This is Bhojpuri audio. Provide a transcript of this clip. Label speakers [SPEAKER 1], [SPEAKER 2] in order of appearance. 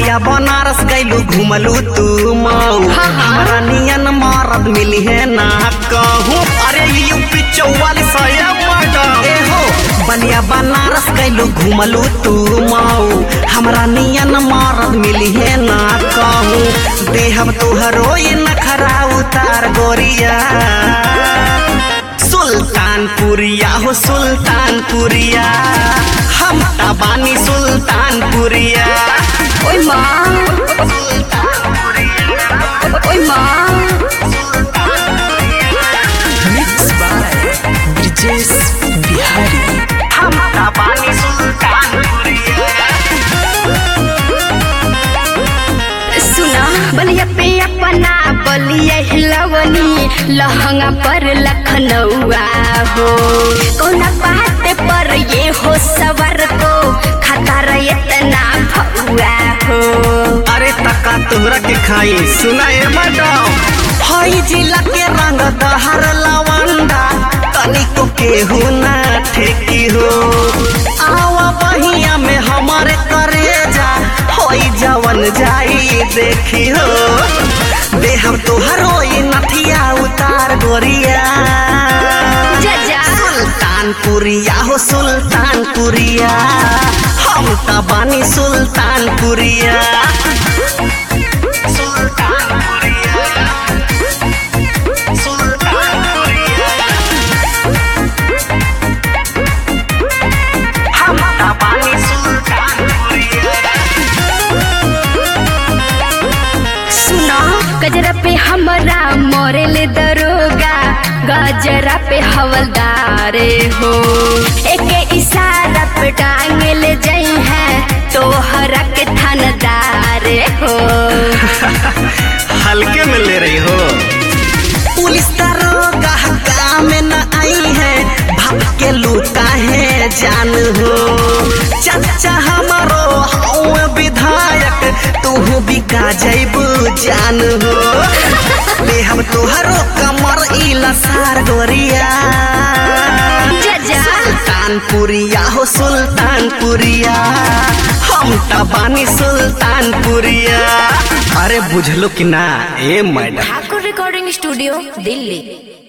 [SPEAKER 1] बलिया बनारस गैलू घुमलू तू मऊ
[SPEAKER 2] हाँ, हाँ।
[SPEAKER 1] हमरा नियन मारद मिली है ना कहूँ अरे यूपी चौवालीस ए हो बलिया बनारस गैलू घुमलू तू मऊ हमरा नियन मारद मिली है ना कहूँ देहब तुहरो ये नखरा उतार गोरिया सुल्तानपुरिया हो सुल्तानपुरिया हम तबानी सुल्तानपुरिया
[SPEAKER 2] ओय माँ ओय माँ
[SPEAKER 3] Mixed by Brijesh Bihari.
[SPEAKER 1] हम तबानी सुल्तानपुरिया
[SPEAKER 2] सुना बलिया पे अपना बलिया हिलवनी लहंगा पर लखनऊआ हो कौना बात पर ये हो सवर को खतर इतना भौआ हो
[SPEAKER 1] अरे तका तोहरा के खाई सुनाए मैडम हई जिला के रंग दहर लवंडा तनिको केहू ना ठेकी हो आवा बहिया में हमारे करे जा होई जवन जाई देखी हो देहम तोहरो ई नथिया उतार गोरिया
[SPEAKER 2] जा जा
[SPEAKER 1] सुल्तानपुरिया हो सुल्तानपुरिया हम त बानी सुल्तानपुरिया सुल्तानपुरिया सुल्तानपुरिया हम त बानी सुल्तानपुरिया
[SPEAKER 2] सुना गजरा पे हमरा मोरेले दरोगा गजरा पे हवलदारे हो एक इशारा पे टांगे ले जाई है तोहरा के थानदारे हो
[SPEAKER 1] हल्के में ले रही हो पुलिस दरोगा काम में न आई है भाग के लूटा है जान हो चाचा हमारो हौवे विधायक तू बिका जैबू जान हो ले हम तोहरो कमर इला सार गोरिया
[SPEAKER 2] जा जा
[SPEAKER 1] सुल्तानपुरिया हो सुल्तानपुरिया हम त बानी सुल्तानपुरिया अरे बुझलो कि ना ए madam
[SPEAKER 2] Thakur recording studio Delhi